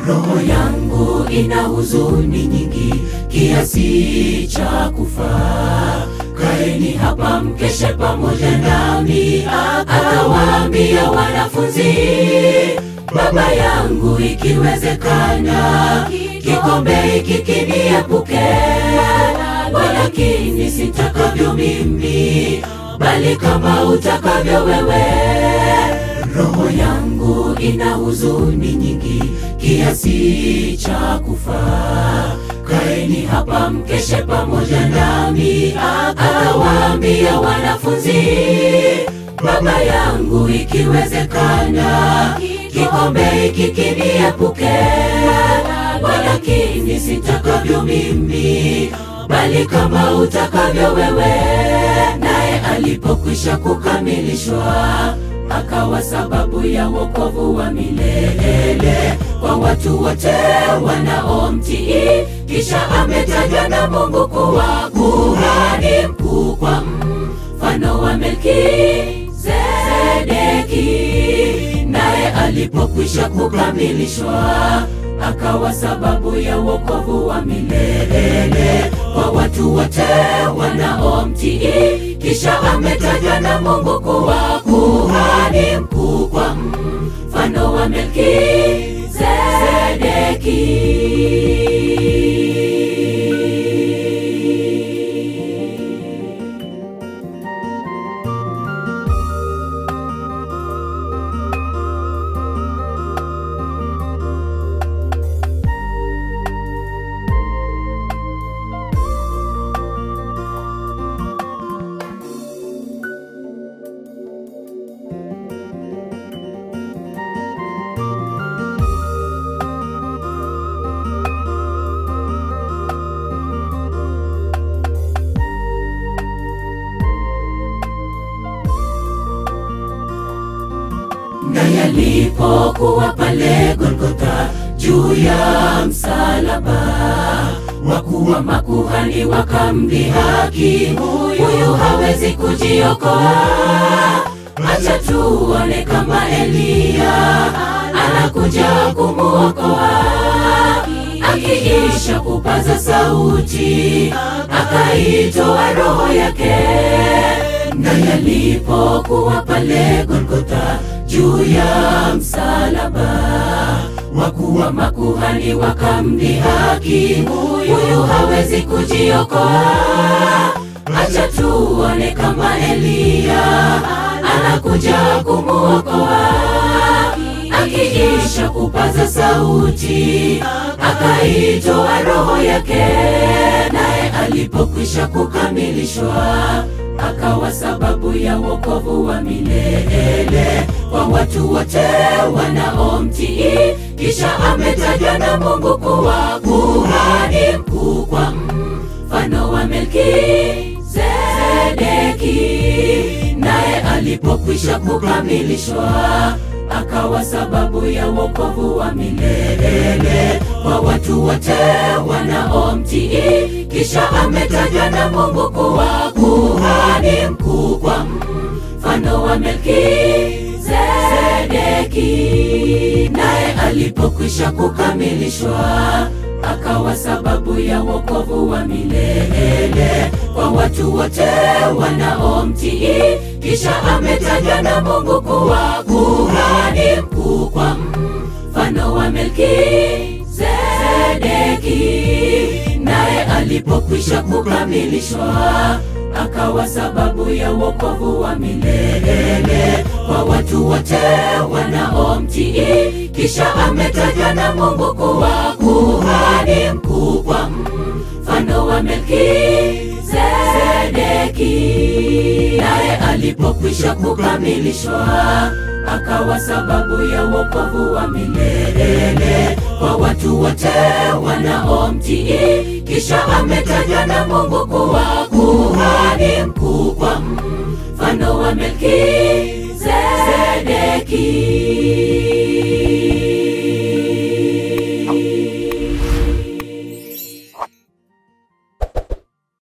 roho yangu ina huzuni nyingi kiasi cha kufa. Kaeni hapa mkeshe pamoja nami. Akawaambia wanafunzi, Baba yangu, ikiwezekana kikombe hiki kiniepuke, walakini sitakavyo mimi, bali kama utakavyo wewe. Roho yangu ina huzuni nyingi kiasi cha kufa. Kaeni hapa mkeshe pamoja nami. Akawaambia wanafunzi, Baba yangu, ikiwezekana kikombe hiki kiniepuke, walakini sitakavyo mimi, bali kama utakavyo wewe. Naye alipokwisha kukamilishwa akawa sababu ya wokovu wa milele kwa watu wote wanaomtii. Kisha ametajwa na Mungu kuwa kuhani mkuu kwa mfano wa Melkizedeki. Naye alipokwisha kukamilishwa akawa sababu ya wokovu wa milele kwa watu wote wanaomtii. Kisha ametajwa na Mungu kuwa kuhani mkuu kwa mfano wa Melkizedeki. na yalipokuwa pale Golgotha juu ya msalaba, wakuu wa makuhani wakamdhihaki, huyu hawezi kujiokoa, acha tuone kama Eliya anakuja kumuokoa. Akiisha kupaza sauti, akaitoa roho yake na yalipokuwa pale Golgotha juu ya msalaba, wakuu wa makuhani wakamdhihaki, huyu hawezi kujiokoa, acha tuone kama Eliya anakuja kumuokoa. Akiisha kupaza sauti, akaitoa roho yake, naye alipokwisha kukamilishwa akawa sababu ya wokovu wa milele kwa watu wote wanaomtii. Kisha ametajwa na Mungu kuwa kuhani mkuu kwa mfano wa Melkizedeki. Naye alipokwisha kukamilishwa akawa sababu ya wokovu wa milele kwa watu wote wanaomtii. Kisha ametajwa na Mungu kuwa kuhani mkuu kwa mfano wa Melkizedeki. Naye alipokwisha kukamilishwa akawa sababu ya wokovu wa milele kwa watu wote wanaomtii. Kisha ametajwa na Mungu kuwa kuhani mkuu kwa mfano wa Melkizedeki. Naye alipokwisha kukamilishwa akawa sababu ya wokovu wa milele kwa watu wote wanaomtii. Kisha ametajwa na Mungu kuwa kuhani mkuu kwa mfano wa Melkizedeki. Naye alipokwisha kukamilishwa akawa sababu ya wokovu wa milele kwa watu wote wanaomtii. Kisha ametajwa na Mungu kuwa kuhani mkuu kwa mfano wa Melkizedeki.